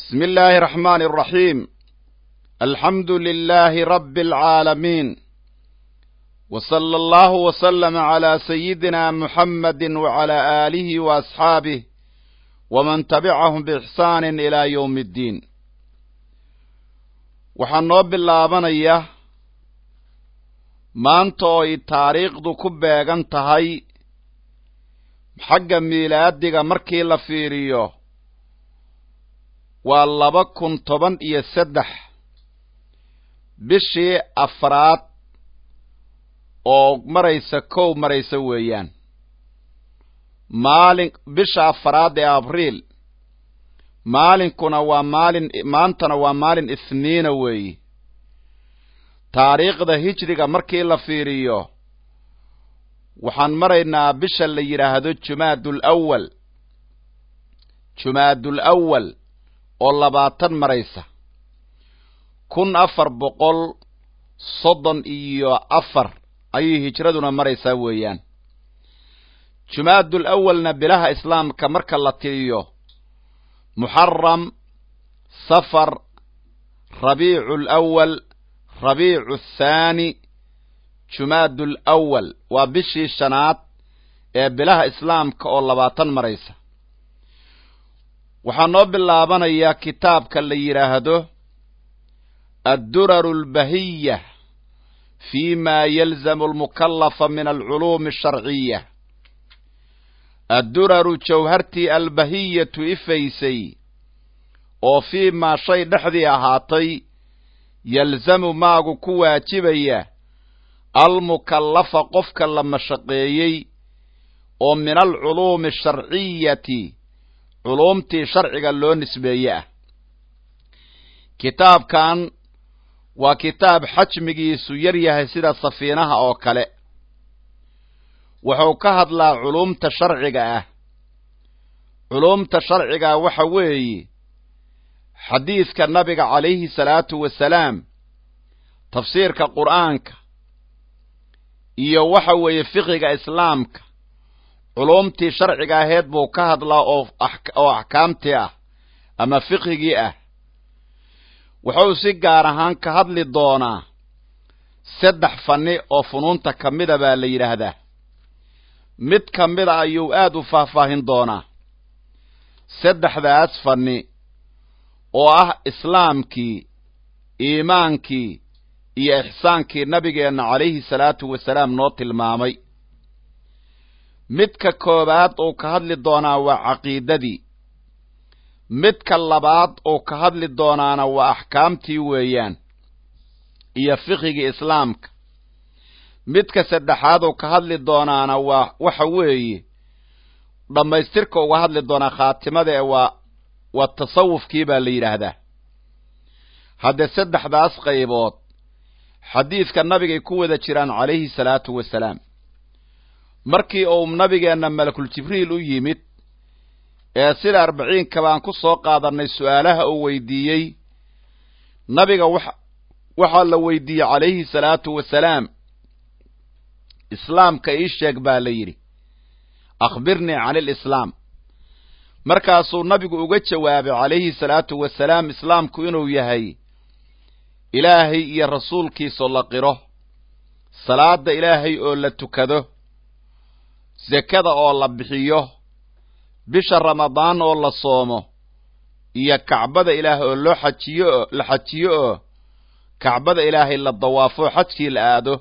بسم الله الرحمن الرحيم الحمد لله رب العالمين وصلى الله وسلم على سيدنا محمد وعلى آله وأصحابه ومن تبعهم بإحسان إلى يوم الدين waxaan noo bilaabanaya maanta oo ay taariikhdu ku beegan tahay xagga miilaadiga markii la fiiriyo waa laba kun toban iyo saddex bishii afraad oo maraysa kow maraysa weeyaan maalin bisha afraad ee abriil maalinkuna waa maalin maantana waa maalin ithniina weeye taariikhda hijriga markii la fiiriyo waxaan maraynaa bisha la yidhaahdo jumaadul awal jumaadul awal oo labaatan maraysa kun afar boqol soddon iyo afar ayay hijraduna maraysaa weeyaan jumaadul awalna bilaha islaamka marka la tiriyo muxaram safar rabiicu alawal rabiicu athaani jumaadu alawal waa bishii shanaad ee bilaha islaamka oo labaatan maraysa waxaa noo bilaabanayaa kitaabka la yidhaahdo adduraru albahiya fi ma yalzamu almukallafa min alculuumi asharciya adduraru jawhartii albahiyatu ifaysay oo fii maa shay dhexdii ahaatay yalzamu maagu ku waajibaya almukallafa qofka la mashaqeeyey oo min alculuumi asharciyati culuumtii sharciga loo nisbeeye ah kitaabkan waa kitaab xajmigiisu yar yahay sida safiinaha oo kale wuxuu ka hadlaa culuumta sharciga ah culuumta sharciga waxa weeye xadiidka nabiga calayhi salaatu wasalaam tafsiirka qur'aanka iyo waxa weeye fiqiga islaamka culuumtii sharciga aheed buu ka hadlaa oo oo axkaamtii ah ama fiqigii ah wuxuu si gaar ahaan ka hadli doonaa saddex fanni oo funuunta ka mida baa la yidhaahdaa mid ka mida ayuu aad u faahfaahin doonaa saddexdaas fanni oo ah islaamkii iimaankii iyo ixsaankii nabigeenna calayhi salaatu wasalaam noo tilmaamay midka koowaad uu ka hadli doonaa waa caqiidadii midka labaad uu ka hadli doonaana waa axkaamtii weeyaan iyo fiqigii islaamka midka saddexaad uu ka hadli doonaana waa waxa weeye dhammaystirka uga hadli doonaa khaatimada ee waa waa tasawufkii baa la yidhaahdaa haddee saddexdaas qaybood xadiidka nabigay ku wada jiraan calayhi salaatu wasalaam markii uu nabigeenna malakul jibriil u yimid ee sida arbaciinka baan ku soo qaadannay su'aalaha uu weydiiyey nabiga wax waxaa la weydiiyey calayhi salaatu wasalaam islaamka ii sheeg baa la yidhi akhbirnii cani alislaam markaasuu nabigu uga jawaabay calayhi salaatu wasalaam islaamku inuu yahay ilaahay iyo rasuulkiisoo la qiro salaada ilaahay oo la tukado sekada oo la bixiyo bisha ramadaan oo la soomo iyo kacbada ilaah oo loo xajiyo la xajiyo oo kacbada ilaahay la dawaafo xajkii la aado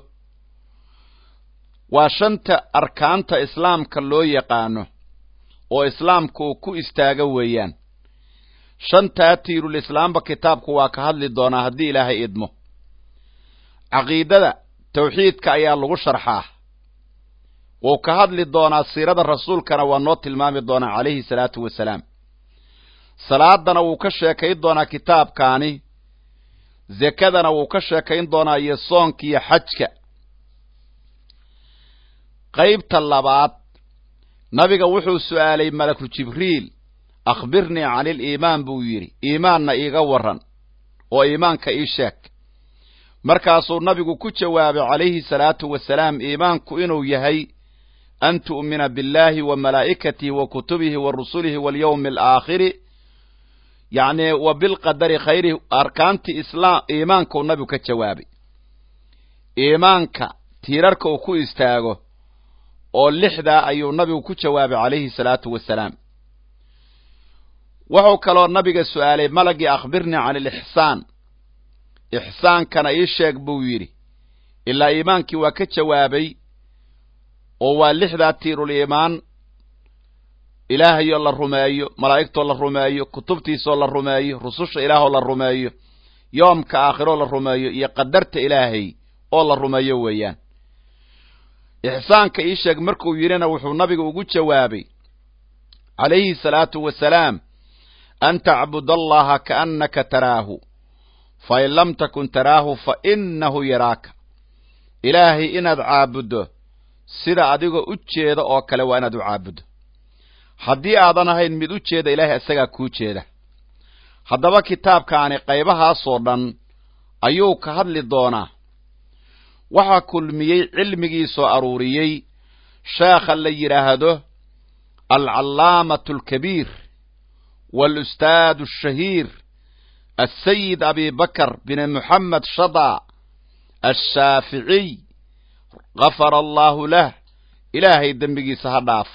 waa shanta arkaanta islaamka loo yaqaano oo islaamku uu ku istaago weeyaan shantaa tiirul islaamba kitaabku waa ka hadli doonaa haddii ilaahay idmo caqiidada tawxiidka ayaa lagu sharxaa wuu ka hadli doonaa siirada rasuulkana waa noo tilmaami doonaa calayhi salaatu wasalaam salaadana wuu ka sheekayn doonaa kitaabkaani zekadana wuu ka sheekayn doonaa iyo soonka iyo xajka qaybta labaad nabiga wuxuu su'aalay malaku jibriil akhbirnii cani iliimaan buu yidhi iimaanna iiga warran oo iimaanka ii sheeg markaasuu nabigu ku jawaabay calayhi salaatu wasalaam iimaanku inuu yahay an tu'mina biاllahi wa malaa'ikatihi wa kutubihi wa rusulihi walyawmi alaakhiri yacni wa bilqadari khayrihi arkaantii islaam iimaankuu nabigu ka jawaabay iimaanka tiirarka uu ku istaago oo lixdaa ayuu nabigu ku jawaabay calayhi salaatu wasalaam wuxuu kaloo nabiga su'aalay malagii akhbirnii can ilixsaan ixsaankana ii sheeg buu yidhi ilaa iimaankii waa ka jawaabay oo waa lixdaa tiirul iimaan ilaahayoo la rumeeyo malaa'igtoo la rumeeyo kutubtiisoo la rumeeyo rususha ilaahoo la rumeeyo yoomka aakhiroo la rumeeyo iyo qadarta ilaahay oo la rumeeyo weeyaan ixsaanka ii sheeg markuu yidhina wuxuu nabiga ugu jawaabay calayhi salaatu wasalaam an tacbud allaha kaannaka taraahu fain lam takun taraahu fa innahu yaraaka ilaahay inaad caabuddo sida adigoo u jeeda oo kale waa inaad u caabuddo haddii aadan ahayn mid u jeeda ilaahay isagaa kuu jeeda haddaba kitaabkaani qaybahaasoo dhan ayuu ka hadli doonaa waxaa kulmiyey cilmigii soo aruuriyey sheekha la yidhaahdo alcallaamatu alkabiir waalustaadu ashahiir asayid abi bakar bin moxamed shada ashaaficiy gafara allaahu lah ilaahay dembigiisa ha dhaafo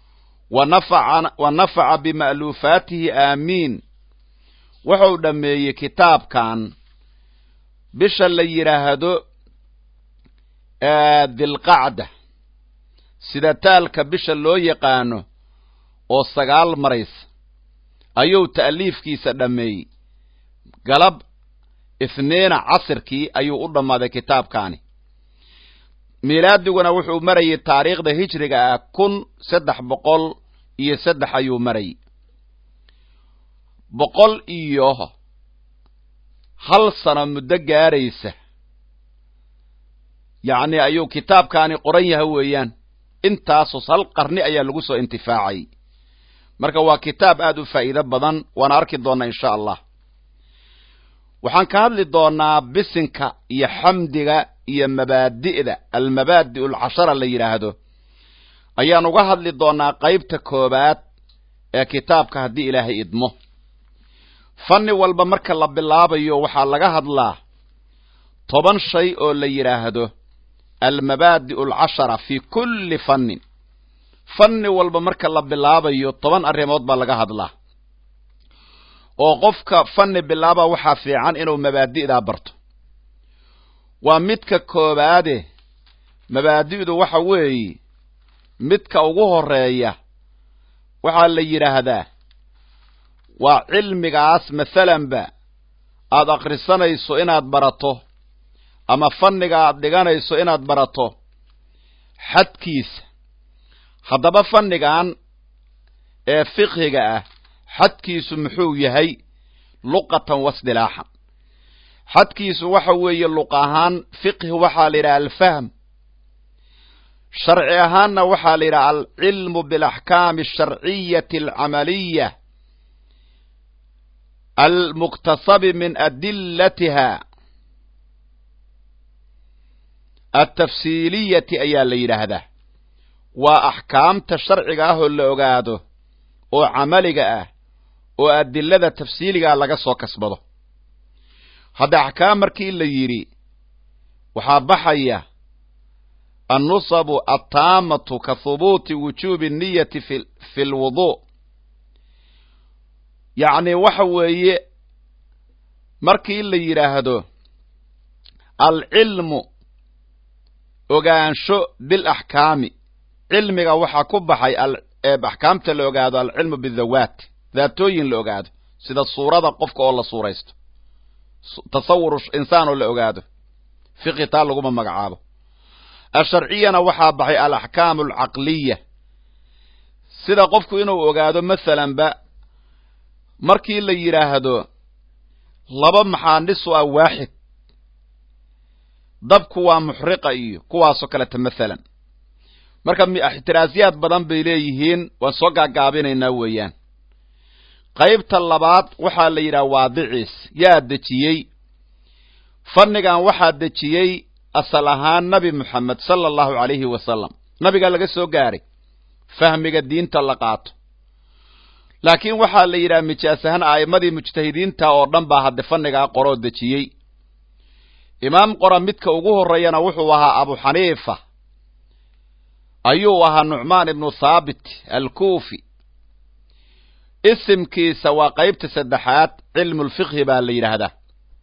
wa nafaca bima'luufaatihi aamiin wuxuu dhammeeyey kitaabkan bisha la yidhaahdo dilqacda sida taalka bisha loo yaqaano oo sagaal maraysa ayuu ta'liifkiisa dhammeeyey galab ifniina casirkii ayuu u dhammaaday kitaabkaani miilaadiguna wuxuu marayey taariikhda hijriga ah kun saddex boqol iyo saddex ayuu marayey boqol iyo hal sano muddo gaaraysa yacni ayuu kitaabkaani qoran yaha weeyaan intaasos hal qarni ayaa lagu soo intifaacay marka waa kitaab aad u faa'iido badan waana arki doonnaa insha allah waxaan ka hadli doonnaa bisinka iyo xamdiga iyo mabaadi'da almabaadi' alcashara la yidhaahdo ayaan uga hadli doonnaa qaybta koowaad ee kitaabka haddii ilaahay idmo fanni walba marka la bilaabayo waxaa laga hadlaa toban shay oo la yidhaahdo almabaadi'u alcashara fii kulli fannin fanni walba marka la bilaabayo toban arrimood baa laga hadlaa oo qofka fanni bilaaba waxaa fiican inuu mabaadi'daa barto waa midka koobaade mabaadi'du waxa weeye midka ugu horeeya waxaa la yidhaahdaa waa cilmigaas masalanba aad akhrisanayso inaad barato ama fanniga aad dhiganayso inaad barato xadkiisa haddaba fannigan ee fiqhiga ah xadkiisu muxuu yahay luqatan wasdilaaxan xadkiisu waxa weeye luq ahaan fiqhi waxaa la yidhaha alfahm sharci ahaanna waxaa la yidhaha alcilmu bialaxkaami alsharciyati alcamaliya almuktasabi min adilatiha altafsiiliyati ayaa la yidhaahdaa waa axkaamta sharciga ah oo la ogaado oo camaliga ah oo adilada tafsiiligaa laga soo kasbado hadda axkaam markii la yidhi waxaa baxaya annusabu attaamatu ka hubuuti wujuubi niyati fi fi lwuduu yacni waxa weeye markii la yidhaahdo alcilmu ogaansho bilaxkaami cilmiga waxaa ku baxay axkaamta la ogaado alcilmu bidawaat daatooyin la ogaado sida suurada qofka oo la suuraysto tasawur insaan oo la ogaado fiqi taa laguma magacaabo asharciyana waxaa baxay alaxkaamu alcaqliya sida qofku inuu ogaado masalanba markii la yidhaahdo laba maxaanisu ah waaxid dabku waa muxriqa iyo kuwaasoo kaleta masalan marka ixtiraasyaad badan bay leeyihiin waan soo gaagaabinaynaa weeyaan qaybta labaad waxaa la yidhaha waadiciis yaa dejiyey fannigan waxaa dejiyey asal ahaan nabi moxamed sala allahu calayhi wasalam nabigaa laga soo gaaray fahmiga diinta la qaato laakiin waxaa la yidhaha mijaas ahaan a'immadii mujtahidiinta oo dhan baa hadde fannigaa qoroo dejiyey imaam qora midka ugu horreeyana wuxuu ahaa abu xaniifa ayuu ahaa nucmaan ibnu thaabit alkuufi isimkiisa waa qaybta saddexaad cilmulfiqhi baa la yidhaahdaa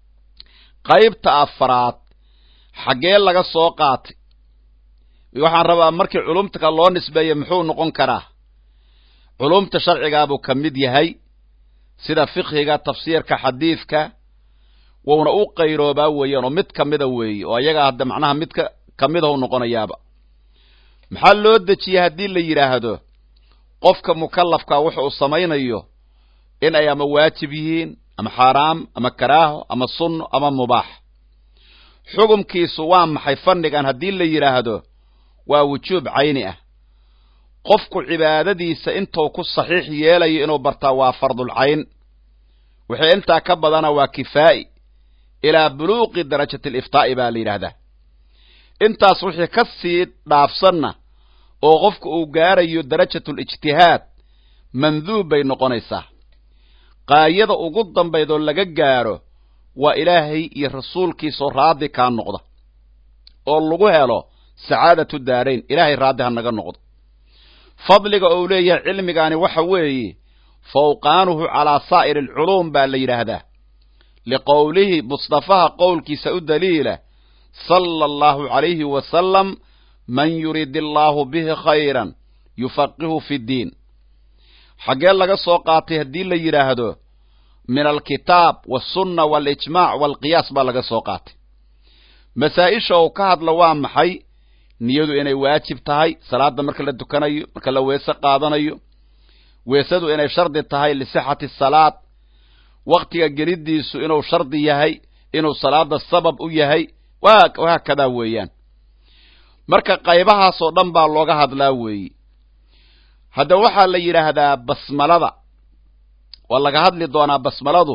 qaybta afaraad xaggee laga soo qaatay waxaan rabaa markii culumta loo nisbeeye muxuu noqon karaa culumta sharcigaabuu ka mid yahay sida fiqhiga tafsiirka xadiidka wuuna u qayroobaa weeyaan oo mid ka mida weeye oo ayaga hadda macnaha mid ka ka midahu noqonayaaba maxaa loo dejiyey haddii la yidhaahdo qofka mukallafka wuxa uu samaynayo in ay ama waajib yihiin ama xaaraam ama karaaho ama sunno ama mubaax xukumkiisu waa maxay fannigan haddii la yidhaahdo waa wujuub cayni ah qofku cibaadadiisa intuu ku saxiix yeelayo inuu bartaa waa fardulcayn wixii intaa ka badana waa kifaa'i ilaa buluuqi darajati aliftaa'i baa la yidhaahdaa intaas wixii ka sii dhaafsanna oo qofku uu gaarayo darajatulijtihaad manduub bay noqonaysaa qaayada ugu dambaydoo laga gaaro waa ilaahay iyo rasuulkiisoo raaddi kaa noqda oo lagu helo sacaadatu daarayn ilaahay raaddi ha naga noqdo fadliga ou leeyahay cilmigaani waxa weeye fawqaanuhu calaa saa'iri alculuum baa la yidhaahdaa liqowlihi mustafaha qowlkiisa u daliila sala allahu calayhi wasalam man yurid illaahu bihi khayran yufaqihu fi ddiin xaggee laga soo qaatay haddii la yidhaahdo min alkitaab walsunna waalijmaac waalqiyaas baa laga soo qaatay masaa-isha uu ka hadla waa maxay niyadu inay waajib tahay salaadda marka la tukanayo marka la weese qaadanayo weesadu inay shardi tahay lisixati salaad waktiga geliddiisu inuu shardi yahay inuu salaada sabab u yahay wahaakadaa weeyaan marka qaybahaasoo dhan baa looga hadlaa weeye hadda waxaa la yidhaahdaa basmalada waa laga hadli doonaa basmaladu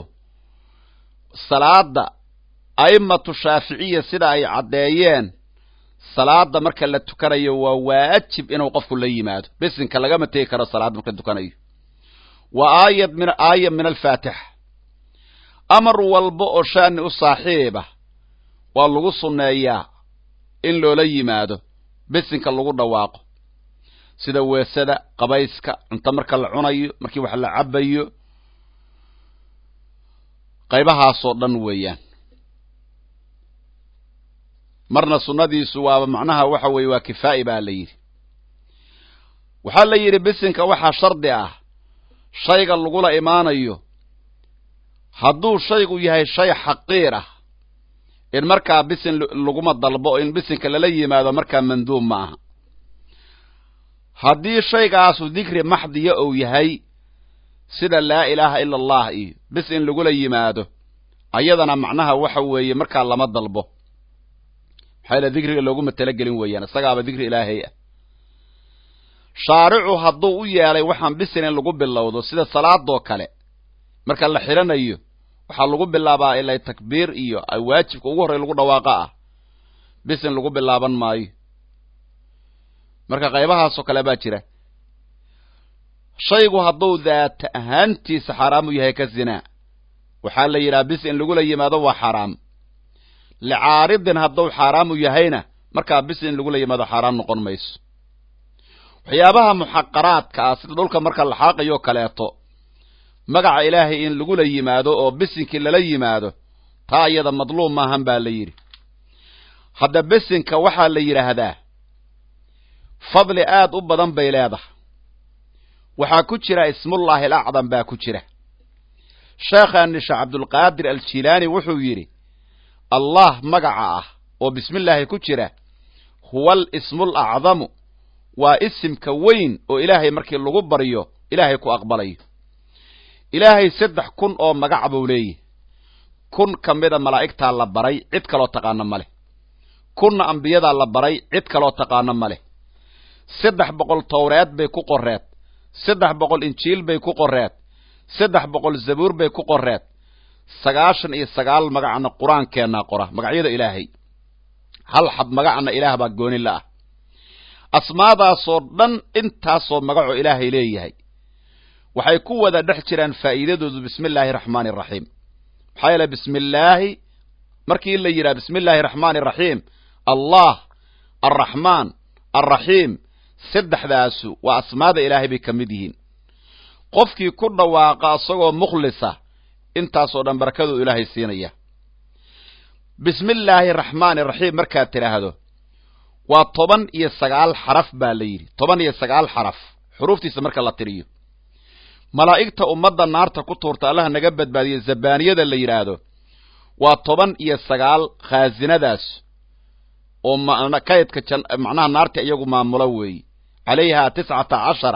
salaada a'immatu shaaficiya sida ay caddeeyeen salaada marka la tukanayo waa waajib inuu qofku la yimaado bisinka lagama tegi karo salaad marka tukanayo waa aayad min aaya min alfaatixa amar walba oo shaani u saaxiiba waa lagu sunneeyaa in loola yimaado bisinka lagu dhawaaqo sida weesada qabayska cunto marka la cunayo markii wax la cabayo qaybahaasoo dhan weeyaan marna sunnadiisu waaba macnaha waxa weeye waa kifaa'i baa la yidhi waxaa la yidhi bisinka waxaa shardi ah shayga lagula imaanayo hadduu shaygu yahay shay xaqiir ah in markaa bisin laguma dalbo in bisinka lala yimaado markaa manduub ma aha haddii shaygaasu dikri maxdiya ou yahay sida laa ilaaha ila allah iyo bis in lagula yimaado ayadana macnaha waxa weeye markaa lama dalbo maxaa yaele dikriga looguma talagelin weeyaan isagaaba dikri ilaahay ah shaaricu hadduu u yeelay waxaan bisin in lagu bilowdo sida salaadoo kale marka la xidhanayo waxaa lagu bilaabaa ilay takbiir iyo waajibka ugu horrey lagu dhawaaqa ah bisin lagu bilaaban maayo marka qaybahaasoo kale baa jira shaygu hadduu daata ahaantiisa xaaraamu yahay ka zinaa waxaa la yidhaha bis in lagula yimaado waa xaaraam licaaridin hadduu xaaraamu yahayna markaa bis in lagula yimaado xaaraam noqon mayso waxyaabaha muxaqaraadka ah sida dhulka marka la xaaqayoo kaleeto magaca ilaahay in lagula yimaado oo bisinkii lala yimaado taa iyada madluum maahan baa la yidhi hadda bisinka waxaa la yidhaahdaa fadli aad u badan bay leedahay waxaa ku jira ismullaahi alacdam baa ku jira sheekhaani sheekh cabdulqaadir aljilaani wuxuu yidhi allah magaca ah oo bismillaahi ku jira huwa alismul acdamu waa isimka weyn oo ilaahay markii lagu baryo ilaahay ku aqbalayo ilaahay saddex kun oo magac buu leeyahy kun ka mida malaa'igtaa la baray cid kaloo taqaano ma leh kunna ambiyadaa la baray cid kaloo taqaano ma leh saddex boqol towreed bay ku qoreed saddex boqol injiil bay ku qoreed saddex boqol zabuur bay ku qoreed sagaashan iyo sagaal magacna qur-aankeennaa qora magacyada ilaahay hal xab magacna ilaah baa gooni la ah asmaadaasoo dhan intaasoo magacoo ilaahay leeyahay waxay ku wada dhex jiraan faa'iidadoodu bismi illaahi araxmaani araxiim maxaa yeele bismi illaahi markii la yidhaha bismi illaahi araxmaani araxiim allah alraxmaan alraxiim saddexdaasu waa asmaada ilaahay bay ka mid yihiin qofkii ku dhawaaqa isagoo mukhlisa intaasoo dhan barakaduu ilaahay siinaya bismi illaahi araxmaani araxiim markaad tidhaahdo waa toban iyo sagaal xaraf baa la yidhi toban iyo sagaal xaraf xuruuftiisa marka la tiriyo malaa'igta ummadda naarta ku tuurta allaha naga badbaadiye zabaaniyada la yidhaahdo waa toban iyo sagaal khaasinadaas oo kaydka macnaha naarta iyagu maamulo weeye calayhaa tiscata cashara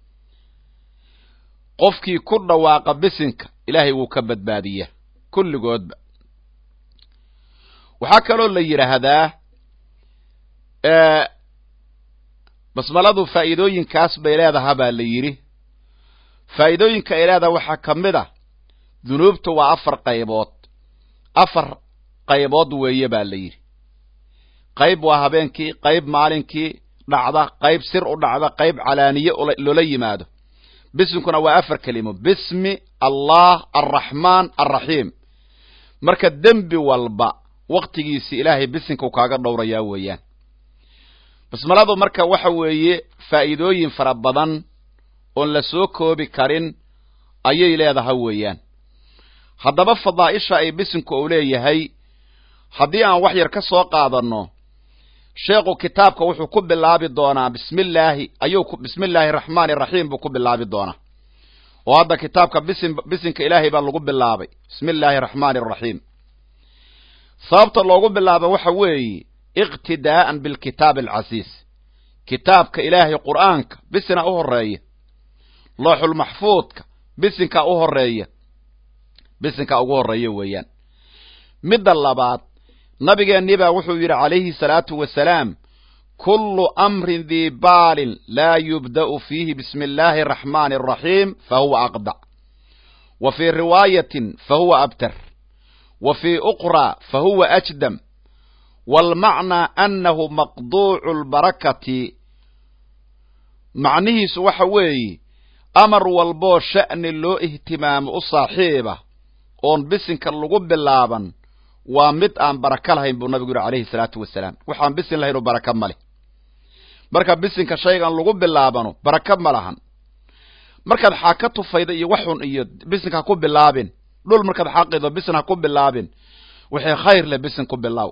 qofkii ku dhawaaqa bisinka ilaahay wuu ka badbaadiyaa kulligoodba waxaa kaloo la yidhaahdaa basmaladu faa'iidooyinkaas bay leedaha baa la yidhi faa'iidooyinka ay leedaha waxaa ka mid a dunuubta waa afar qaybood afar qaybood weeye baa la yidhi qayb waa habeenkii qayb maalinkii dhacda qayb sir u dhacda qayb calaaniye loola yimaado bisinkuna waa afar kelimo bismi allah alraxmaan alraxiim marka dembi walba waktigiisi ilaahay bisinka u kaaga dhowrayaa weeyaan basmaladu marka waxa weeye faa'iidooyin fara badan oon la soo koobi karin ayay leedahay weeyaan haddaba fadaa'isha ay bisinku uu leeyahay haddii aan wax yar ka soo qaadanno sheekhu kitaabka wuxuu ku bilaabi doonaa bismillaahi ayuu bismi illaahi araxmaani araxiim buu ku bilaabi doonaa oo hadda kitaabka bisin bisinka ilaahay baa lagu bilaabay bismi illaahi araxmaani araxiim sababta loogu bilaaba waxa weeye iqtidaa'an bilkitaabi alcasiis kitaabka ilaahay qur'aanka bisina u horeeya looxulmaxfuudka bisinkaa u horeeya bisinkaa ugu horeeya weeyaan midda labaad nabigeennii baa wuxuu yidhi calayhi salaatu wasalaam kullu amrin dii baalin laa yubda'u fiihi bismi illaahi araxmaani araxiim fa huwa aqdac wa fii riwaayatin fa huwa abtar wa fii uqraa fa huwa ajdam waalmacnaa annahu maqduucu lbarakati macnihiisu waxa weeye amar walboo sha'ni loo ihtimaamo u saaxiiba oon bisinka lagu bilaaban waa mid aan baraka lahayn buu nabigu yidhi calayhi salaatu wasalaam waxaan bisin lahayn oo baraka ma leh marka bisinka shaygan lagu bilaabano baraka ma lahan markaad xaaka tufayda iyo waxun iyo bisinka ha ku bilaabin dhul markaad xaaqido bisin ha ku bilaabin wixii khayr leh bisin ku bilaaw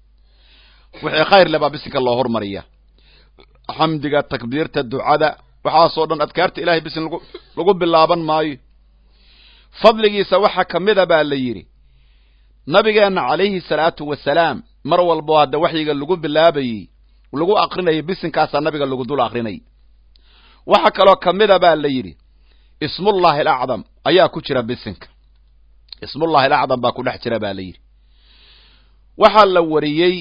wixii khayr leh baa bisinka loo hormariya xamdiga takbiirta ducada waxaasoo dhan adkaarta ilahay bisin lagu lagu bilaaban maayo fadligiisa waxaa ka mida baa la yidhi nabigeenna calayhi salaatu wasalaam mar walbo hadda waxyiga lagu bilaabayey lagu akrinayay bisinkaasaa nabiga lagu dul akrinayay waxaa kaloo ka mida baa la yidhi ismullaahi alacdam ayaa ku jira bisinka ismullahi alacdam baa ku dhex jira baa la yidhi waxaa la wariyey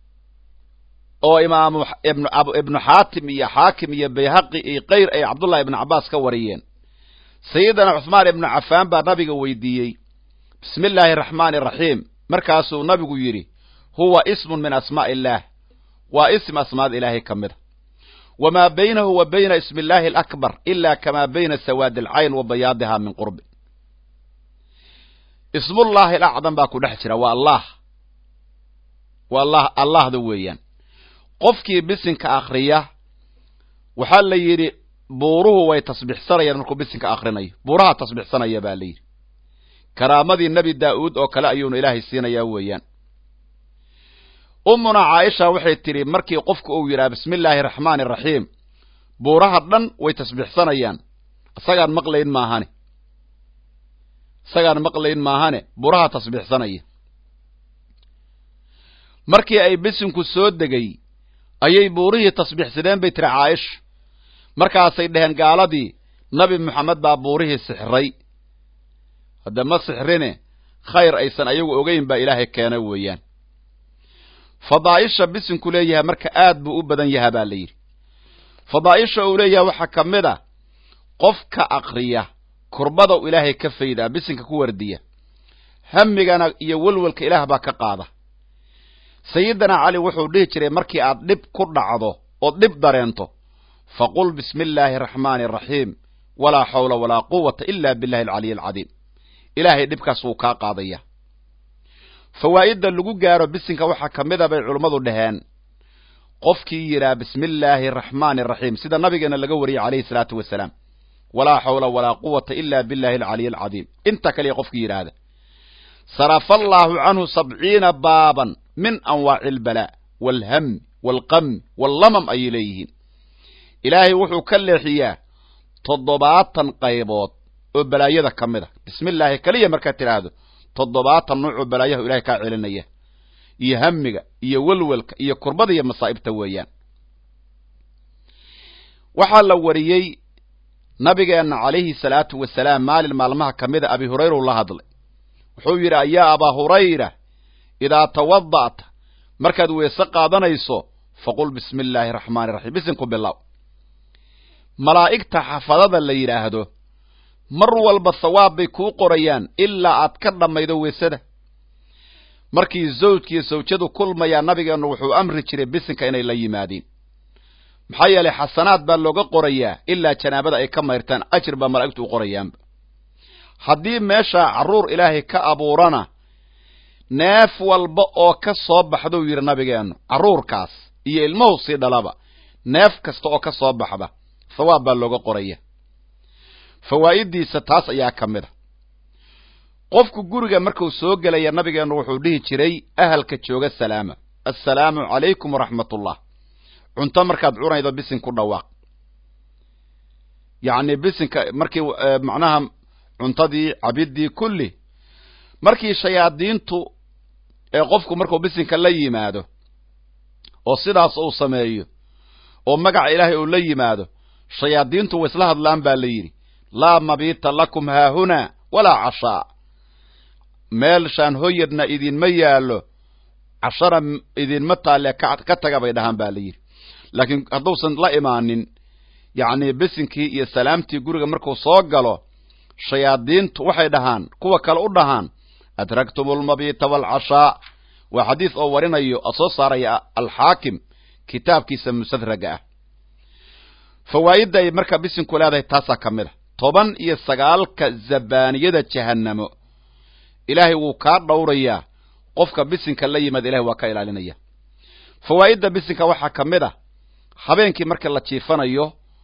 oo imaamu ibnu xaatim iyo xaakim iyo bayhaqi iyo kayr ay cabdullahi ibnu cabbaas ka wariyeen sayidina cuثmaan ibnu cafaan baa nabiga weydiiyey bismi illaahi araxmaani araxiim markaasuu nabigu yidhi huwa ismun min asmaa'i illaah waa ism asmaada ilaahay ka mida wamaa baynahu wa bayna ismi illaahi alakbar ila kamaa bayna sawaadi alcayn wa bayaadiha min qurbi ismullaahi alacdam baa ku dhex jira waa allah waa allah allahda weeyaan qofkii bisinka akriya waxaa la yidhi buuruhu way tasbixsanayaan markuu bisinka akrinayo buuraha tasbixsanaya baa la yidhi karaamadii nebi daa'uud oo kale ayuuna ilaahay siinayaa weeyaan ummuna caaisha waxay tidhi markii qofku uu yidhaha bismi illaahi araxmaani araxiim buuraha dhan way tasbixsanayaan isagaan maqlayn maahane isagaan maqlayn maahane buuraha tasbixsanaya markii ay bisinku soo degay ayay buurihii tasbiixsadeen bay tiri caaisha markaasay dheheen gaaladii nabi moxamed baa buurihii sixray hadda ma sixrine khayr aysan ayagu ogeyn baa ilaahay keena weeyaan fadaa'isha bisinku leeyahay marka aad buu u badan yaha baa la yidhi fadaa'isha uu leeyahay waxaa ka mid a qofka akriya kurbada u ilaahay ka faydaa bisinka ku wardiya hamigana iyo welwelka ilaah baa ka qaada sayidina cali wuxuu dhihi jiray markii aad dhib ku dhacdo ood dhib dareento faqul bismi illaahi araxmaani araxiim walaa xawla walaa quwata ila billahi alcaliy alcadiim ilaahay dhibkaas wuu kaa qaadaya fawaa'idda lagu gaaro bisinka waxaa ka mid a bay culummadu dhaheen qofkii yidhaha bismi illaahi araxmaani araxiim sida nabigeena laga wariyey calayhi salaatu wasalaam walaa xawla walaa quwata ila billahi alcaliy alcadiim inta kaliya qofkii yidhaahda sarafa allaahu canhu sabciina baaban min anwaaci albalaa waalhami waalqami wallamam ayay leeyihiin ilaahay wuxuu ka leexiyaa toddobaatan qaybood oo balaayada ka mid a bismi illaahi keliya markaad tidhaahdo toddobaatan nuucoo balaayahu ilahay kaa celinaya iyo hamiga iyo welwelka iyo kurbada iyo masaa'ibta weeyaan waxaa la wariyey nabigeenna calayhi salaatu wasalaam maalin maalmaha ka mida abi hurayra u la hadlay wuxuu yidhi ayaa abaa hurayra idaa tawada'ta markaad weese qaadanayso faqul bismi illaahi raxmaani raxiim bisinku bilow malaa'igta xafadada la yidhaahdo mar walba sawaab bay kuu qorayaan ilaa aad ka dhammaydo weesada markii zawjkiiyo sawjadu kulmayaa nabigeennu wuxuu amri jiray bisinka inay la yimaadiin maxaa yeelay xasanaad baa looga qorayaa ilaa janaabada ay ka mayrtaan ajir baa malaa'igtu u qorayaanba haddii meeshaa carruur ilaahay ka abuurana neef walba oo ka soo baxdou yidhi nabigeennu carruurkaas iyo ilmuhu sii dhalaba neef kasta oo ka soo baxda thawaab baa looga qoraya fawaa'iddiisa taas ayaa ka mid a qofku guriga markuu soo gelaya nabigeennu wuxuu dhihi jiray ahalka jooga salaama assalaamu calaykum waraxmatullah cunto markaad cunaydo bisin ku dhawaaq yacni bisinka markii macnaha cuntadii cabiddii kulli markii shayaadiintu ee qofku markuu bisinka la yimaado oo sidaas uu sameeyo oo magaca ilaahay uu la yimaado shayaadiintu way isla hadlaan baa la yidhi laa mabiita lakum haahunaa walaa cashaa meelshaan hoyadna idinma yaallo cashana idinma taalle ka taga bay dhahaan baa la yidhi laakiin hadduusan la imaanin yacni bisinkii iyo salaamtii guriga markuu soo galo shayaadiintu waxay dhahaan kuwa kale u dhahaan adragtum almabiita waalcashaa waa xadiis oo warinayo oo soo saaraya alxaakim kitaabkiisa musadraga ah fawaa'idda ay markaa bisinku leedahay taasaa ka mid a toban iyo sagaalka zabaaniyada jahannamo ilaahay wuu kaa dhowrayaa qofka bisinka la yimaada ilahay waa ka ilaalinaya fawaa'idda bisinka waxaa ka mid a habeenkii marka la jiifanayo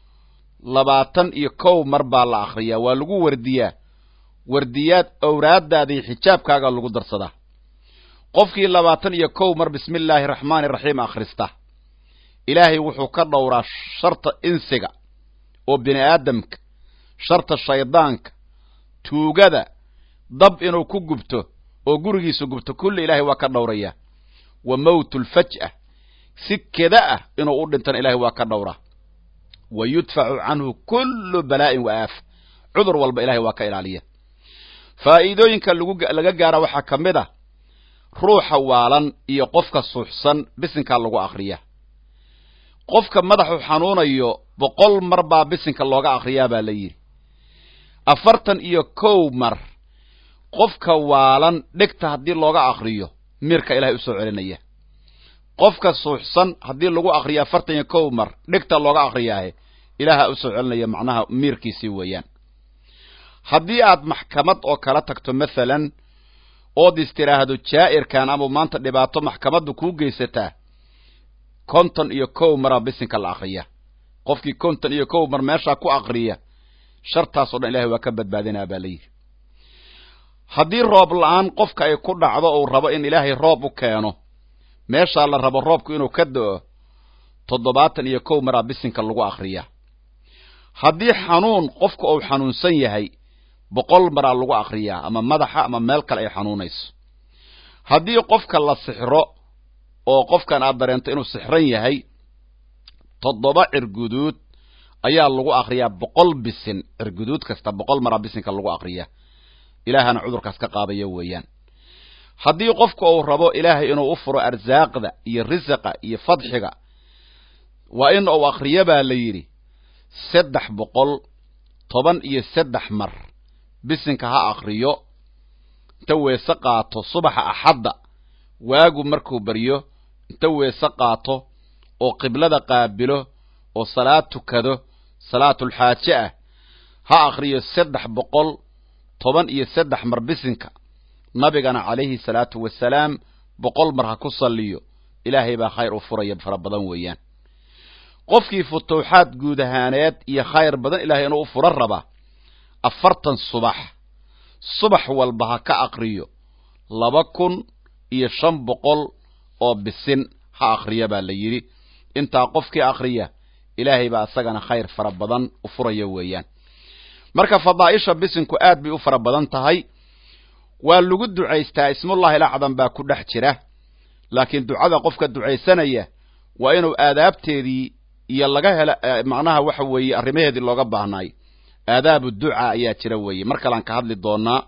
labaatan iyo kow mar baa la akhriyaa waa lagu wardiyaa wardiyaad owraaddaadii xijaabkaaga lagu darsadaa qofkii labaatan iyo kow mar bismi illaahi raxmaani raxiim akhrista ilaahay wuxuu ka dhowraa sharta insiga oo bini aadamka sharta shaydaanka tuugada dab inuu ku gubto oo gurigiisa gubto kulli ilaahay waa ka dhowrayaa wa mawtu lfaj'a si keda ah inuu u dhintana ilahay waa ka dhowraa wa yudfacu canhu kullu balaa'in wa aaf cudur walba ilahay waa ka ilaaliya faa'iidooyinka laga gaara waxaa ka mid ah ruuxa waalan iyo qofka suuxsan bisinkaa lagu akhriyaa qofka madaxu xanuunayo boqol mar baa bisinka looga akhriyaa baa la yidhi afartan iyo kow mar qofka waalan dhegta haddii looga akhriyo miirka ilahay u soo celinaya qofka suuxsan haddii lagu akhriyo afartan iyo kow mar dhegta looga akhriyaahe ilaaha u soo celinaya macnaha miirkiisii weeyaan haddii aad maxkamad oo kala tagto mathalan ood is tidhaahdo jaa'irkan ama maanta dhibaato maxkamaddu kuu geysataa konton iyo kow maraa bisinka la akriya qofkii konton iyo kow mar meeshaa ku akriya shartaasoo dhan ilahay waa ka badbaadinaa baa la yidhi haddii roob la-aan qofka ay ku dhacdo uu rabo in ilaahay roob u keeno meeshaa la rabo roobku inuu ka do-o toddobaatan iyo kow maraa bisinka lagu akriya haddii xanuun qofka uu xanuunsan yahay boqol maraa lagu akriyaa ama madaxa ama meel kale ay xanuunayso haddii qofka la sixro oo qofkan aad dareento inuu sixran yahay toddoba cirguduud ayaa lagu akriyaa boqol bisin cirguduud kasta boqol maraa bisinka lagu akriyaa ilaahana cudurkaas ka qaadaya weeyaan haddii qofka uu rabo ilaahay inuu u furo arsaaqda iyo risiqa iyo fadxiga waa in uu akriyo baa la yidhi saddex boqol toban iyo saddex mar bisinka ha akriyo inta weese qaato subaxa axadda waagu markuu baryo inta weese qaato oo qiblada qaabilo oo salaad tukado salaatulxaaje ah ha akriyo saddex boqol toban iyo saddex mar bisinka nabigana calayhi salaatu wasalaam boqol mar ha ku salliyo ilaahay baa khayr u furaya fara badan weeyaan qofkii futuuxaad guud ahaaneed iyo khayr badan ilahay inuu u furo raba afartan subax subax walba ha ka akriyo laba kun iyo shan boqol oo bisin ha akriya baa la yidhi intaa qofkii akriya ilaahay baa isagana khayr fara badan u furaya weeyaan marka fadaa'isha bisinku aad bay u fara badan tahay waa lagu ducaystaa ismullahi lacdan baa ku dhex jira laakiin ducada qofka ducaysanaya waa inuu aadaabteedii iyo laga hela macnaha waxa weeye arrimaheedii looga baahnaay aadaabu ducaa ayaa jira weeye mar kalean ka hadli doonaa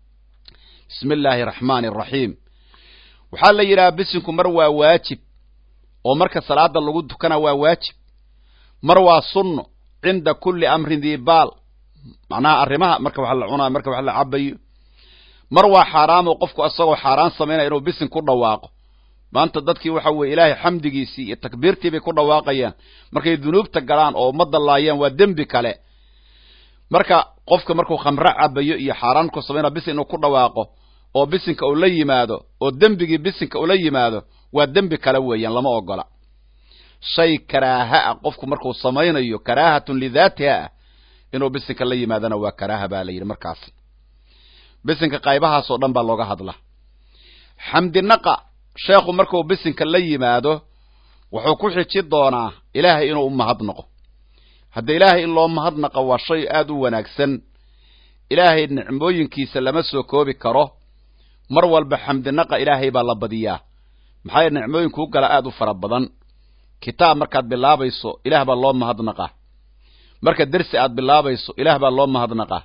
bismi illaahi araxmaani araxiim waxaa la yidhaha bisinku mar waa waajib oo marka salaada lagu tukana waa waajib mar waa sunno cinda kulli amrin diibaal macnaha arrimaha marka wax la cunaayo marka wax la cabayo mar waa xaaraamo qofku isagoo xaaraan samaynaya inuu bisin ku dhawaaqo maanta dadkii waxa weeye ilaahay xamdigiisii iyo takbiirtii bay ku dhawaaqayaan markay dunuubta galaan oo ummadda laayaan waa dembi kale marka qofka markuu khamre cabayo iyo xaaraan ku samaynaya bisin inuu ku dhawaaqo oo bisinka uu la yimaado oo dembigii bisinka ula yimaado waa dembi kale weeyaan lama ogola shay karaaha ah qofku markuu samaynayo karaahatun lidaatiha ah inuu bisinka la yimaadona waa karaaha baa la yidhi markaasi bisinka qaybahaasoo dhan baa looga hadla xamdinaqa sheekhu markuu bisinka la yimaado wuxuu ku xiji doonaa ilaahay inuu u mahadnaqo hadda ilaahay in loo mahadnaqo waa shay aad u wanaagsan ilaahay nicmooyinkiisa lama soo koobi karo mar walba xamdinaqa ilaahay baa la badiyaa maxaa nicmooyinkuu gala aad u fara badan kitaab markaad bilaabayso ilaah baa loo mahadnaqaa marka dersi aad bilaabayso ilaah baa loo mahadnaqaa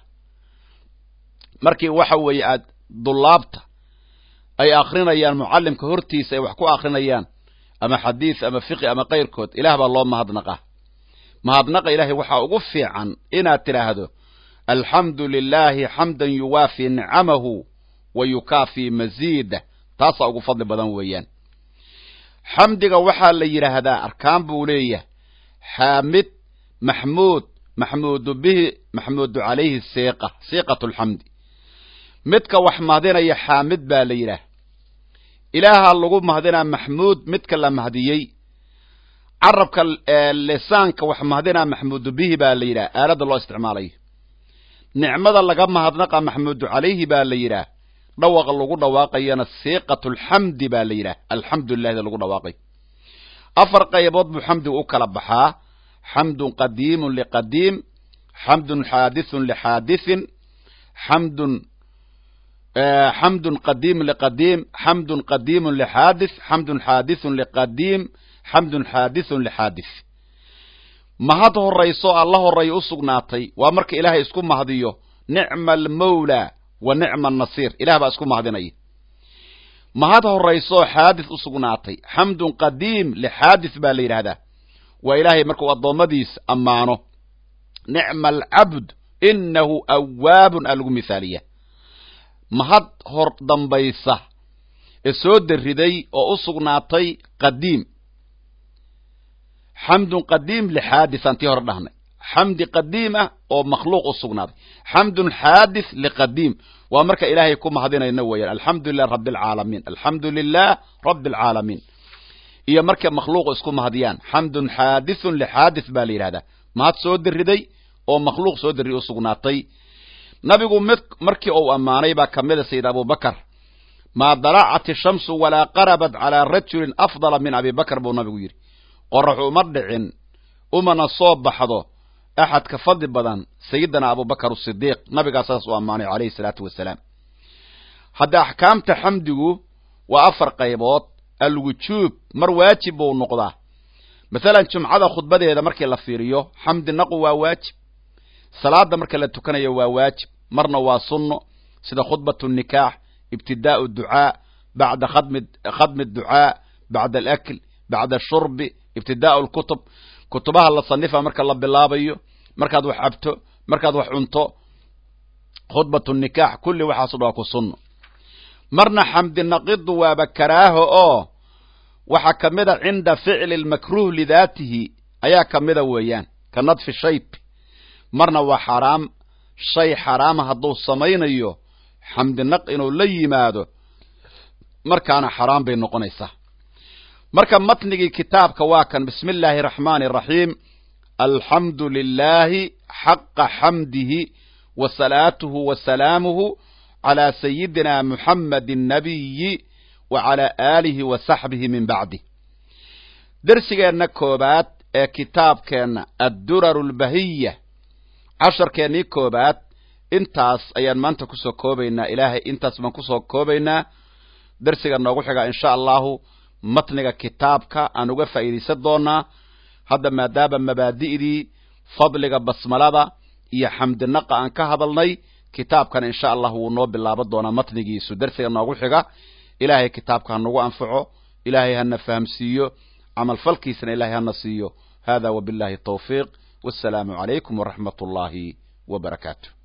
markii waxa weeye aad dullaabta ay akrinayaan mucallimka hortiisa ay wax ku akrinayaan ama xadiis ama fiqi ama kayrkood ilaah baa loo mahadnaqaa mahadnaqa ilaahay waxaa ugu fiican inaad tidhaahdo alxamdu lilaahi xamdan yuwaafi nicamahu wa yukaafii masiida taasaa ugu fadli badan weeyaan xamdiga waxaa la yidhaahdaa arkaan buu leeyahay xaamid maxmuud maxmuudu bihi maxmuudu calayhi siiqa siiqatu lxamdi midka wax mahdinaya xaamid baa la yidhaah ilaaha lagu mahdinaa maxmuud midka la mahdiyey carabka lisaanka wax mahdinaa maxmuudu bihi baa la yidhaah aaladda loo isticmaalayo nicmada laga mahadnaqa maxmuudu calayhi baa la yidhaah dhawaqa lagu dhawaaqayana siiqatu lxamdi baa la yidhaah alxamdulilahda lagu dhawaaqay afar qaybood buu xamdigu u kala baxaa xamdun qadiimun liqadiim xamdun xaadithun lixaadithin xamdun xamdun qadiimun liqadiim xamdun qadiimun lixaadith xamdun xaadithun liqadiim xamdun xaadithun lixaadith mahad horayso alla horreeya u sugnaatay waa marka ilaahay isku mahdiyo nicma almawla wa nicma annasiir ilah baa isku mahdinaya mahad horaysooo xaadith u sugnaatay xamdun qadiim lixaadith baa la yidhaahdaa waa ilaahay markuu addoommadiisa ammaano nicma alcabd inahu awaabun aa lagu mithaaliya mahad hor dambaysa ee soo dariday oo u sugnaatay qadiim xamdun qadiim lixaadith aan tii hore dhahnay xamdi qadiim ah oo makhluuq u sugnaaday xamdun xaadith liqadiim waa marka ilaahay ku mahadinayna weeyaan alxamdu lilah rabbi alcaalamiin alxamdu lilah rabbi alcaalamiin iyo markay makhluuqu isku mahadiyaan xamdun xaadithun lixaadith baa la yidhahdaa mahad soo dariday oo makhluuq soo darriy u sugnaatay nabigu mid markii uu ammaanay baa ka mida sayid abubakar maa dalacat ishamsu walaa qarabat calaa rajulin afdala min abi bakr buu nabigu yidhi qorax uma dhicin umana soo baxdo axad ka fadli badan sayidina abubakar asidiiq nabigaa saas u ammaanay calayhi salaatu wasalaam hadda axkaamta xamdigu waa afar qaybood alwujuub mar waajib buu noqdaa masalan jumcada khudbadeeda markii la fiiriyo xamdi naqu waa waajib salaada marka la tukanayo waa waajib marna waa sunno sida khudbat nikaax ibtidaau ducaa bacda khadmi ducaa bacda alakl bacda ashurbi ibtidaau lkutub kutubaha la sanifa marka la bilaabayo markaad wax cabto markaad wax cunto khudbat nikaax kulli waxaaso dha waa ku sunno marna xamdi naqidu waaba karaaho oo waxaa ka mida cinda ficli lmakruh lidaatihi ayaa ka mida weeyaan ka nadfi shayb marna waa xaaraam shay xaraama hadduu samaynayo xamdinaq inuu la yimaado markaana xaraam bay noqonaysaa marka matnigii kitaabka waa kan bismi illaahi araxmaani araxiim alxamdu lilaahi xaqa xamdihi wa salaatuhu wa salaamuhu calaa sayidina muxammadi nabiyi wa calaa aalihi wa saxbihi min bacdih dersigeenna koobaad ee kitaabkeenna adduraru lbahiya casharkeennii koobaad intaas ayaan maanta kusoo koobaynaa ilaahay intaas baan kusoo koobaynaa dersiga noogu xiga insha allahu matniga kitaabka aan uga faa'iidaysan doonaa hadda maadaama mabaadi'dii fadliga basmalada iyo xamdinaqa aan ka hadalnay kitaabkan insha allah wuu noo bilaaban doonaa matnigiisu dersiga noogu xiga ilaahay kitaabka ha nagu anfaco ilaahay hana fahamsiiyo camalfalkiisana ilahay hana siiyo hada wabillahi tawfiiq wassalaamu calaykum waraxmat ullaahi wa barakaatu